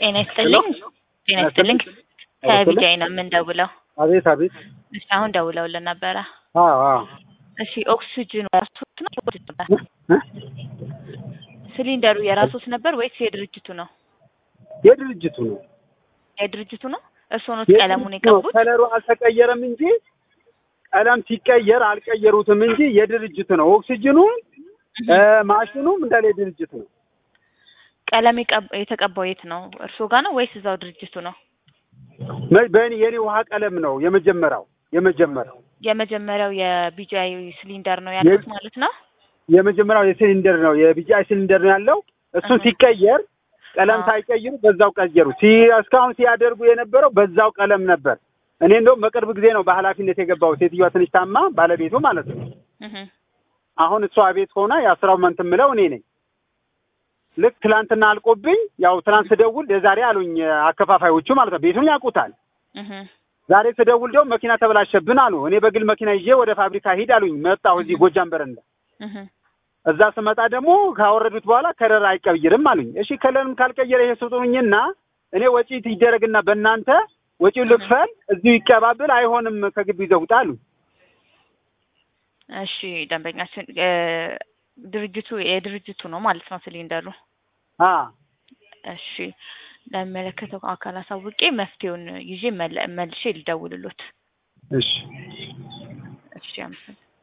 ጤና ይስጥልኝ። ጤና ይስጥልኝ። ከቢጃይ ነው የምንደውለው። አቤት አቤት። እሺ አሁን ደውለውልን ነበረ። አዎ አዎ። እሺ ኦክሲጅን ራሶት ነው ሲሊንደሩ የራሶት ነበር ወይስ የድርጅቱ ነው? የድርጅቱ ነው። የድርጅቱ ነው። እርስዎ ነው ቀለሙን የቀቡት? ከለሩ አልተቀየረም እንጂ ቀለም ሲቀየር አልቀየሩትም እንጂ የድርጅቱ ነው። ኦክሲጅኑ ማሽኑም እንዳለ የድርጅቱ ነው። ቀለም የቀብ- የተቀባው የት ነው? እርስዎ ጋር ነው ወይስ እዛው ድርጅቱ ነው? መ- በእኔ የኔ ውሃ ቀለም ነው የመጀመሪያው የመጀመሪያው የመጀመሪያው የቢጃይ ሲሊንደር ነው ያሉት ማለት ነው። የመጀመሪያው የሲሊንደር ነው የቢጂአይ ሲሊንደር ነው ያለው። እሱ እህ። ሲቀየር ቀለም አዎ። ሳይቀይሩ በዛው ቀየሩ። ሲ እስካሁን ሲያደርጉ የነበረው በዛው ቀለም ነበር። እኔ እንደውም በቅርብ ጊዜ ነው በኃላፊነት የገባው። ሴትዮዋ ትንሽ ታማ ባለቤቱ ማለት ነው። እህ። አሁን እሷ ቤት ሆና የአስራው መንት ምለው እኔ ነኝ። ልክ ትላንትና አልቆብኝ ያው ትላንት ስደውል የዛሬ አሉኝ አከፋፋዮቹ ማለት ነው። ቤቱን ያውቁታል። እህ። ዛሬ ስደውል ደግሞ መኪና ተበላሸብን አሉ። እኔ በግል መኪና ይዤ ወደ ፋብሪካ ሂድ አሉኝ። መጣሁ እዚህ ጎጃም በረንዳ እህ። እዛ ስመጣ ደግሞ ካወረዱት በኋላ ከለር አይቀይርም አሉኝ። እሺ ከለርም ካልቀየረ ይሄ ስጡኝና እኔ ወጪ ይደረግና በእናንተ ወጪው ልክፈል፣ እዚሁ ይቀባብል፣ አይሆንም ከግቢ ይዘውጣ አሉ። እሺ ደንበኛችን እ፣ ድርጅቱ የድርጅቱ ነው ማለት ነው ሲሊንደሩ። አ እሺ ለሚመለከተው አካል አሳውቄ መፍትሄውን ይዤ መለ- መልሼ ልደውልሎት። እሺ እሺ አመሰግናለሁ።